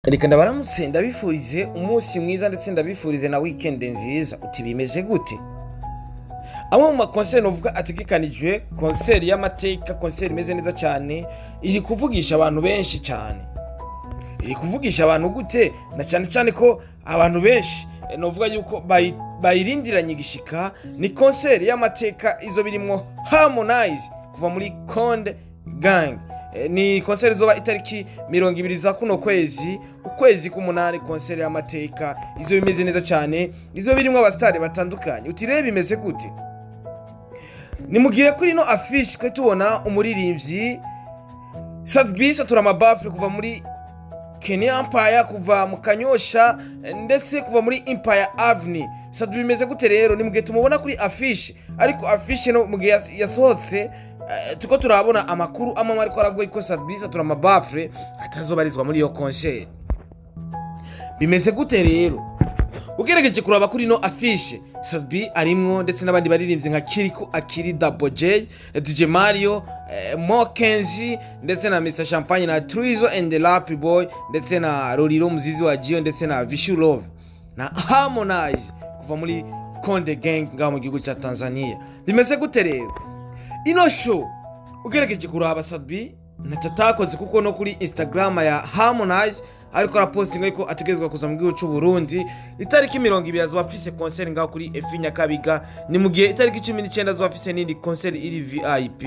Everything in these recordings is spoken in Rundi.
reka ndabaramutse ndabifurize umunsi mwiza ndetse ndabifurize na wikendi nziza uti bimeze gute amwe mu makonseri novuga ategekanijwe konseri y'amateka konseri imeze neza cyane iri kuvugisha abantu benshi cyane iri kuvugisha abantu gute na cyane cyane ko abantu benshi eh, novuga yuko bayi- bayirindiranye igishika ni konseri y'amateka izo birimwo harmonize kuva muri konde gang Eh, ni konseri izoba itariki mirongo ibiri za kuno kwezi ukwezi k'umunani konseri y'amateka izo bimeze neza cyane izo birimwo abasitari batandukanye uti rero bimeze gute nimugire kuri ino afishi twe tubona umuririmbyi sadbisa turamabafure kuva muri kenya empire kuva mu kanyosha eh, ndetse kuva muri empire avenue sadu bimeze gute rero ni mugihe tumubona kuri afishi ariko afishi no mugihe yas- yasohotse eh, tuko turabona amakuru amwe ariko aravuga ko sadbisa turamabafure atazobarizwa muri iyo konseri bimeze gute rero ugerageje kuraba kuri ino afishe sabi arimwo ndetse n'abandi baririmbyi nka kiriku akiri dabo j dj mario eh, mo kenzi ndetse na mr champagne na trizo and the rap boy ndetse na roriro muzizi wa gio ndetse na vishu love na harmonize kuva muri konde gang ngaho mu gihugu cya tanzania bimeze gute rero ino show ugerageje kuraba sabi ntacyo atakoze kuko no kuri instagram ya harmonize ariko arapostinga ariko ategerezwa kuza mu gihugu cy'u Burundi itariki mirongo ibiri azoba afise konseri ngaho kuri efi nyakabiga ni mu gihe itariki cumi n'icyenda azoba afise n'indi konseri iri vip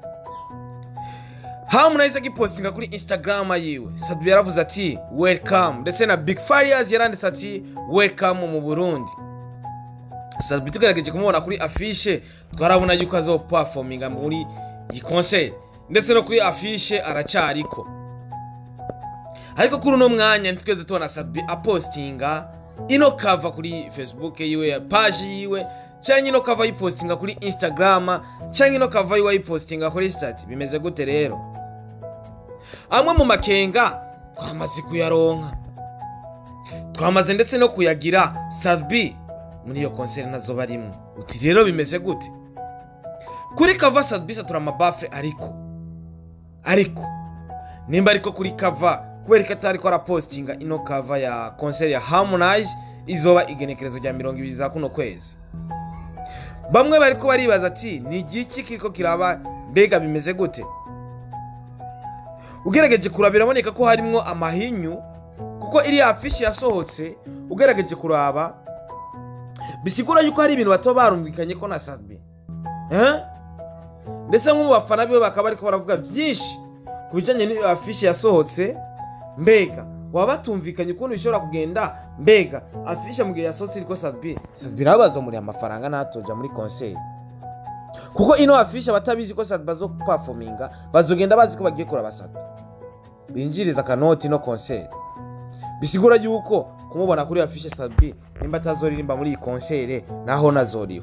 harmonize agipostinga kuri instagram yiwe sabi yaravuze ati welcome ndetse na big farias yaranditse ati welcome mu burundi sabi tugerageje kumubona kuri afishe twarabona yuko azopafominga muri iyi konseri ndetse no kuri afishe aracariko ariko kuri uno mwanya ntitweze tubona sabi apostinga ino kava kuri facebook yiwe ya paji yiwe cyangwa ino kava ayipostinga kuri instagram cyangwa ino kava yiwe ayipostinga kuri stati bimeze gute rero amwe mu makenga twamaze kuyaronka twamaze ndetse no kuyagira sabi muri iyo konseri nazo barimo uti rero bimeze gute kuri kava sabi satura amabafure ariko ariko nimba ariko kuri kava kubera ko atari ko arapostinga ino kava ya konseri ya harmonize izoba igenekerezo rya mirongo ibiri za kuno kwezi bamwe bari ko baribaza ati ni igiki kiriko kiraba mbega bimeze gute ugerageje kuraba biraboneka ko harimwo amahinyu kuko iriya afishi yasohotse ugerageje kuraba bisigura yuko hari ibintu bato barumvikanye ko na sabi eh? ndetse nko mu bafana biwe bakaba bariko baravuga byinshi ku bijyanye n'iyo afishi yasohotse mbega waba batumvikanye ukuntu bishobora kugenda mbega afishe mu gihe yasohotse iriko sabi sabi nabo bazomuriye amafaranga ntatoja muri konseri kuko ino afishe abatabizi ko sabi bazopafominga bazogenda bazi ko bagiye kuraba sabi binjiriza akanoti no konseri bisigura yuko kumubona kuri afishe sabi nimba atazoririmba muri iyi konseri naho nazoriwe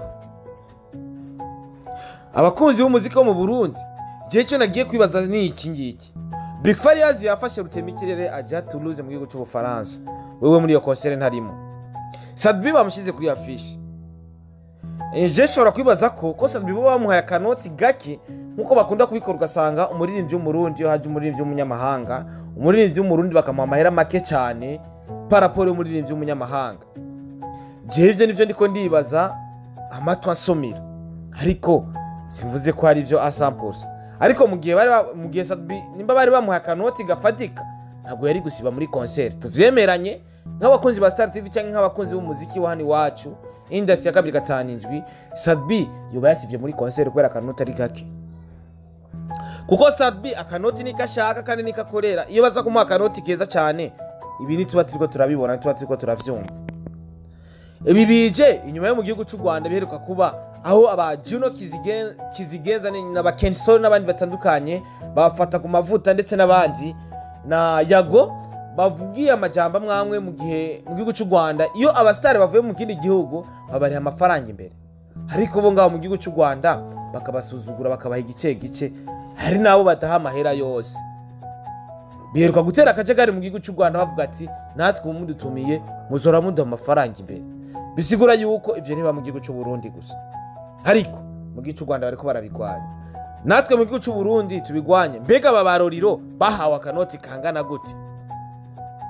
abakunzi b'umuziki wo mu burundi igihe cyo nagiye kwibaza ni iki ngiki big farias yafashe rutemikirere ajya toulouse mu gihugu cy'ubufaransa wewe muri iyo konseri ntarimo sadbi bamushyize kuri afishi je nshobora kwibaza ko ko sadbi bo bamuhaye akanoti gake nk'uko bakunda kubikora ugasanga umuririmbyi w'umurundi iyo haje umuririmbyi w'umunyamahanga umuririmbyi w'umurundi bakamuha amahera make cyane paraporo y'umuririmbyi w'umunyamahanga jewe ivyo nivyo ndiko ndibaza amatwi ansomera ariko simvuze ko hari ivyo asampuza ariko mu gihe bari ba- mu gihe Sadbi nimba bari bamuhaye akanoti gafatika ntabwo yari gusiba muri konseri tuvyemeranye nk'abakunzi ba Star TV cyangwa nk'abakunzi b'umuziki wa hano iwacu industry ya kabiri gatanu indwi Sadbi yoba yasivye muri konseri kubera akanoti ari gake kuko Sadbi akanoti niko ashaka kandi niko akorera iyo baza kumuha akanoti keza cyane ibi ntituba turiko turabibona ntituba turiko turavyumva ibi bije inyuma yo mu gihugu cy'u rwanda biheruka kuba aho aba juno Kizigen- kizigenza ni- n'aba kensol n'abandi batandukanye bafata ku mavuta ndetse n'abandi na yago bavugiye amajambo amwe amwe mu gihe mu gihugu cy'u rwanda iyo abasitari bavuye mu kindi gihugu babariha amafaranga imbere ariko bo ngaho mu gihugu cy'u rwanda bakabasuzugura bakabaha igice gice hari n'abo badaha amahera yose biheruka gutera akajagari mu gihugu cy'u rwanda bavuga ati natwe mudutumiye muzora muduha amafaranga imbere bisigura yuko ibyo ntiba mu gihugu cy'u Burundi gusa ariko mu gihugu cy'u rwanda bariko barabigwanya natwe mu gihugu cy'u Burundi tubigwanye mbega aba baroriro bahawe akanoti kangana gute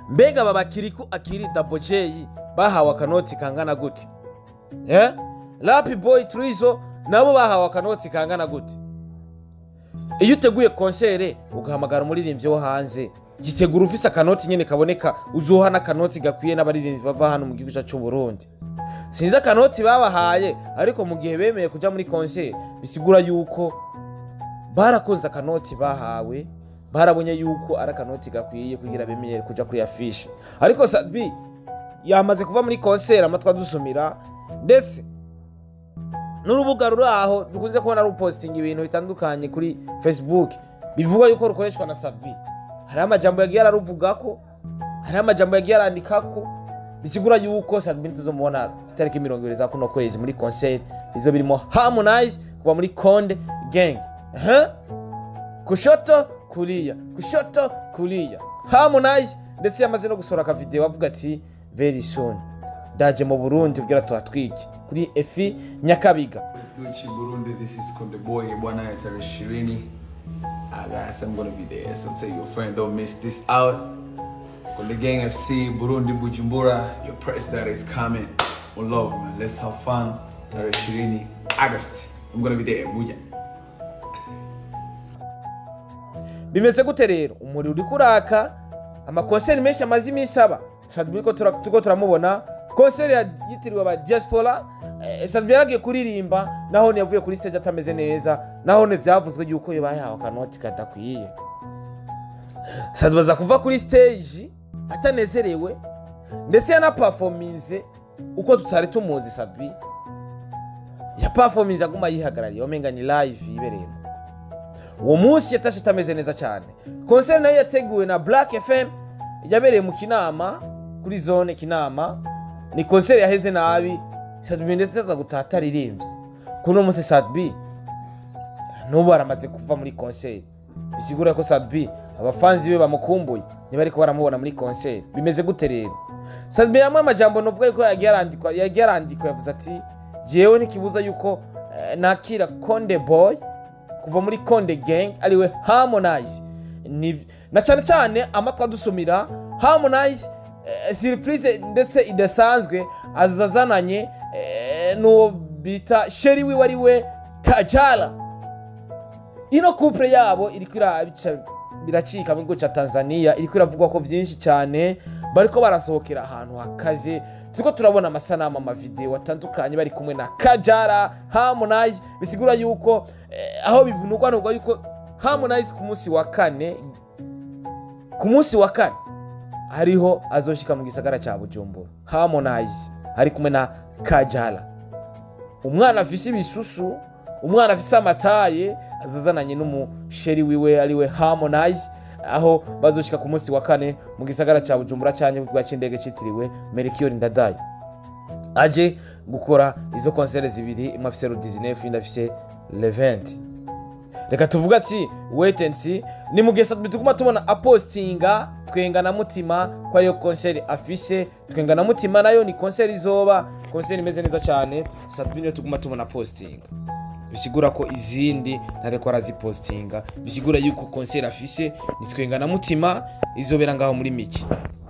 mbega aba bakiriku akiri dabo jeyi bahawe akanoti kangana gute eh? rapi boyi turizo nabo bahawe akanoti kangana gute iyo uteguye konsere ugahamagara umuririmbyi wo hanze gitegura ufise akanoti nyine kaboneka uzoha n'akanoti gakwiye n'abaririmbyi bava hano mu gihugu cyacu cy'u Burundi sinzi akanoti babahaye ariko mu gihe bemeye kuja muri konsere bisigura yuko barakunze akanoti bahawe barabonye yuko ari akanoti gakwiye kugira bemenyere kuja kuri afishe ariko sabi yamaze kuva muri konsere amatwi adusumira ndetse n'urubuga ruri aho dukunze kubona rupositinga ibintu bitandukanye kuri facebook bivuga yuko rukoreshwa na sabi hariho amajambo yagiye araruvugako hariho amajambo yagiye arandikako bisigura yuko sabi tuzomubona itariki mirongo ibiri za kuno kwezi muri konseri izo birimo harmonize kuva muri konde gang Huh? kushoto kulia kushoto kulia harmonize ndetse yamaze no gusohora akavideo avuga ati very soon ndaje mu burundi kugira tuhatwike kuri efi nyakabiga What's good, Chi Burundi? This is Konde Boy, Bwana Etari Shirini. Ah, guys, I'm gonna be there, so tell your friend, don't miss this out. Konde Gang FC, Burundi, Bujumbura, your press that is coming. One love, man. Let's have fun. Tari Shirini, August. I'm gonna be there, Buja. bimeze gute rero umuriro uri kuraka amakonseri menshi amaze iminsi aba sadbi ko tura- turiko turamubona konseri ya- yitiriwe aba diaspora eh, sadbi yaragiye kuririmba nahone yavuye kuri stage atameze neza nahone vyavuzwe yuko yabahawe akanoti kadakwiye sadbi aza kuva kuri stage atanezerewe ndetse yanapafominze uko tutari tumuzi sadbi yapafominze aguma yihagarariye wamenga ni live yibereyemo uwo munsi yatashe atameze neza cyane konseri nayo yateguwe na black fm yabereye mu kinama kuri zone kinama ni konseri yaheze nabi sadbi ndetse aza gutaha ataririmbye kuno munsi sadbi n'ubu aramaze kuva muri konseri bisigura ko sadbi abafanzi be bamukumbuye niba ariko baramubona muri konseri bimeze gute rero sadbi yamwe amajambo novuga yuko yagiye arandikwa yagiye arandikwa yavuze ati jewe ntikibuza yuko eh, nakira konde boy kuva muri konde gang ariwe harmonize Ni- na cyane cyane amatwi adusumira harmonize eh, surprise ndetse idasanzwe azazananye eh, n'uwo bita sheri wiwe ariwe kajala ino couple yabo iriko irabica biracika mu gihugu cya tanzania iriko iravugwa ko byinshi cyane bariko barasohokera ahantu hakaze turiko turabona amasanamu amavideo atandukanye bari kumwe na kajara harmonize bisigura yuko eh, aho bivunugwa nubwo yuko harmonize ku munsi wa kane ku munsi wa kane hariho azoshika mu gisagara cya bujumbura harmonize ari kumwe na kajara umwana afise ibisusu umwana afise amataye azazananye n'umusheri wiwe ariwe harmonize aho bazoshika ku munsi wa kane mu gisagara cya bujumbura cyane ku kibuga cy'indege cyitiriwe merikiyori ndadaye aje gukora izo konsere zibiri imwe afise ru 19 indi afise le 20 reka tuvuga ati wait and see ni mu gihe satbi tuguma tubona apostinga twenga na mutima ko ariyo konseri afise twenga na mutima nayo ni konseri izoba konseri imeze neza cyane satbi niyo tuguma tubona postinga bisigura ko izindi ntareko arazipostinga bisigura yuko konseri afise ni twenga na mutima izobera ngaho muri miki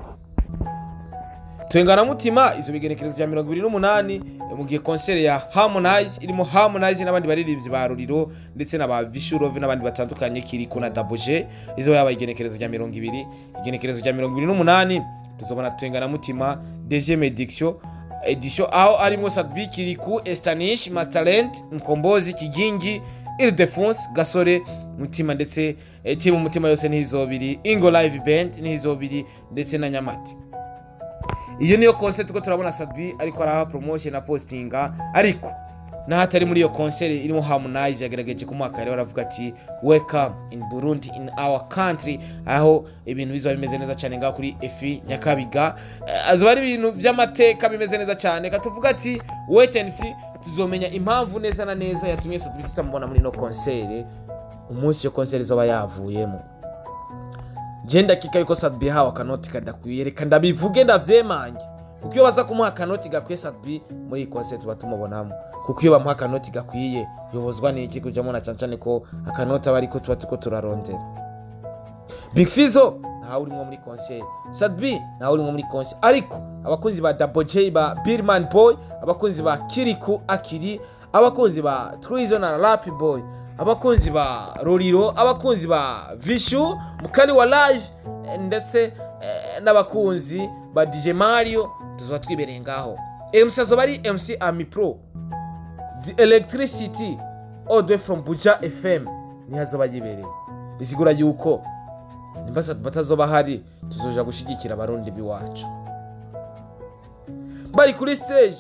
twenga na mutima izo bigenekerezo bya mirongo ibiri n'umunani mu gihe konseri ya harmonize irimo harmonize n'abandi baririmbyi ba ruriro ndetse na ba vishurove n'abandi batandukanye kiriko na daboje izo yaba igenekerezo rya mirongo ibiri igenekerezo rya mirongo ibiri n'umunani tuzobona twenga na mutima deuxième edition edition aho arimo sadbi kiriku estanish masterland mkombozi kigingi ildefonse gasore mutima ndetse eh, timu mutima yose ntizobiri ingo live band ntizobiri ndetse na nyamati iyo niyo concert ko turabona sadbi ariko araha promotion na postinga ariko n'ahatari muri iyo concert irimo harmonize yagerageje kumuhaka rero aravuga ati welcome in burundi in our country aho ibintu bizaba bimeze neza cyane ngaho kuri efi nyakabiga Eh, azoba ari ibintu by'amateka bimeze neza cyane katuvuga ati wait and see tuzomenya impamvu neza na neza yatumye sadbi tutamubona muri ino concert umunsi iyo concert izoba yavuyemo je ndakika yuko sadbi yahawe akanoti kadakwiye reka ndabivuge ndavyemange kuko iyo baza kumuha akanoti gakwiye sadbi muri iyi concert tuba tumubonamo kuko iyo bamuha akanoti gakwiye yobozwa n'iki kujamo na cane cane ko akanoti aba ariko tuba turiko turarondera big fizo ntawe urimo muri konseri sadbi ntawe urimo muri konseri ariko abakunzi ba double j ba birman boy abakunzi ba kiriku akiri abakunzi ba trizo na rap boy abakunzi ba roriro abakunzi ba vishu mukari wa live eh, ndetse eh, n'abakunzi ba dj mario tuzoba twibereye ngaho mc azoba ari mc ami pro the electricity all the way from buja fm niho azoba yibereye bisigura yuko nimba batazoba hari tuzoja gushyigikira abarundi b'iwacu bari kuri stage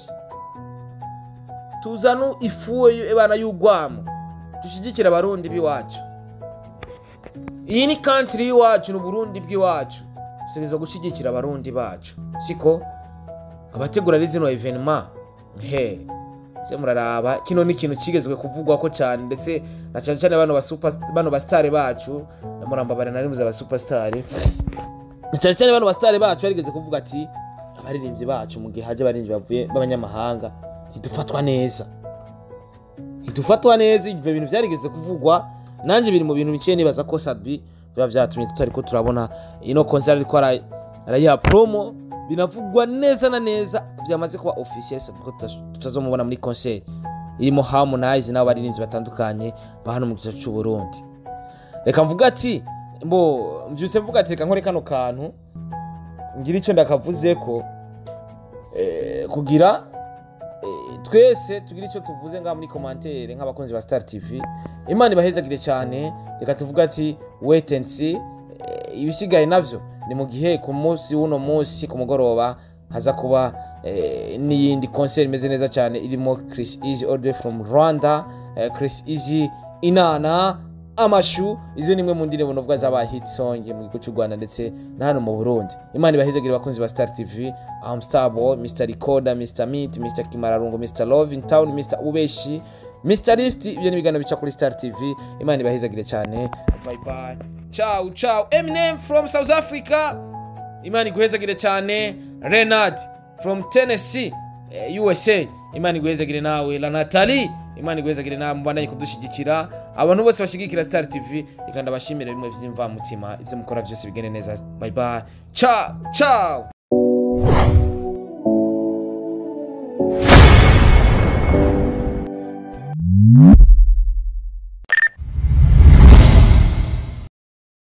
tuzanu ifu ebana y'urwamo dushyigikira abarundi b'iwacu iyi ni kantiri y'iwacu ni uburundi bw'iwacu dutegerezwa gushyigikira abarundi bacu siko abategura ari zino evenema he se muraraba kino ni ikintu kigezwe kuvugwa ko cyane ndetse na cyane cyane bano basupa- bano basitari bacu murambabara na rimwe abasupasitari cyane cyane bano basitari bacu barigeze kuvuga ati abaririmbyi bacu mu gihe haje abaririmbyi bavuye b'abanyamahanga ntidufatwa neza ntidufatwa neza ibyo bintu byarigeze kuvugwa nanjye biri mu bintu biciye nibaza ko sabi biba byatumye tutari ko turabona ino konseri ariko ara- arayiha promo binavugwa neza na neza byamaze kuba officiel sabi ko tuta- tutazomubona muri konseri irimo harmonize n'abo baririmbyi batandukanye ba hano mu gice cy'u Burundi reka mvuga ati mbo mbyutse mvuga ati reka nkore kano kantu ngira icyo ndakavuze ko eh, kugira eh, twese tugira icyo tuvuze ngaha muri komantere nk'abakunzi ba star tv imana ibahezagire cyane reka tuvuge ati wait and see Eh, ibisigaye navyo ni mu gihe ku munsi w'uno munsi ku mugoroba haza kuba eh, n'iyindi concert imeze neza cyane irimo chris easy all the way from rwanda eh, chris easy inana amashu izo ni imwe mu ndirimbo novuga zabaye hit song mu gihugu cy'u rwanda ndetse na hano mu burundi imana ibahezagire abakunzi ba star tv am starboy mr recorder mr meat mr kimararungo mr love in town mr ubeshi mr lift ibyo ni ibiganiro bica kuri star tv imana ibahezagire cyane bye bye ciao ciao eminem from south africa imana iguhezagire cyane renard from tennessee eh, usa imana iguhezagire nawe la natali imana iguhezagire nawe mubandanye kudushyigikira abantu bose bashyigikira star tv reka ndabashimire bimwe by'imvamutima ibyo mukora byose bigende neza bye bye ciao ciao